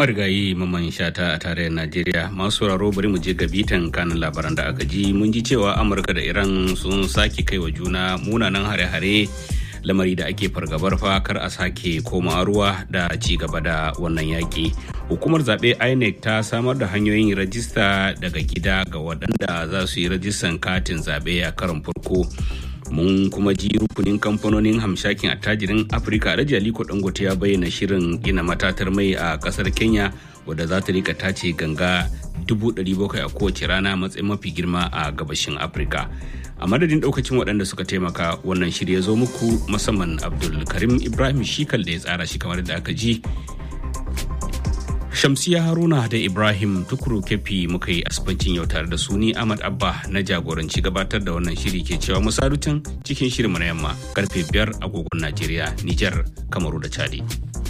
marigayi maman shata a tarayyar najeriya masu sauraro bari mu je ga bitan kanin labaran da aka ji mun ji cewa amurka da iran sun sake kai wa juna munanan hare-hare lamari da ake fargabar fa kar a sake koma ruwa da ci gaba da wannan yaƙi hukumar zaɓe inec ta samar da hanyoyin rajista daga gida ga waɗanda za su yi rajistan katin zaɓe a karon farko mun kuma ji rukunin kamfanonin hamshakin attajirin afirka alhaji aliko dangote ya bayyana shirin gina matatar mai a kasar kenya wadda za ta rika tace ganga 700,000 a kowace rana matsayin mafi girma a gabashin afirka a madadin daukacin waɗanda suka taimaka wannan shirya zo muku musamman abdul karim ibrahim shikal da ya tsara shi kamar da aka ji Shamsiya Haruna da Ibrahim Tukuru Kefi muka yi asibancin yau tare da su ni Ahmad Abba na jagoranci gabatar da wannan shiri ke cewa musalutan cikin shirin na yamma karfe biyar agogon Najeriya, Nijar, Kamaru da Chadi.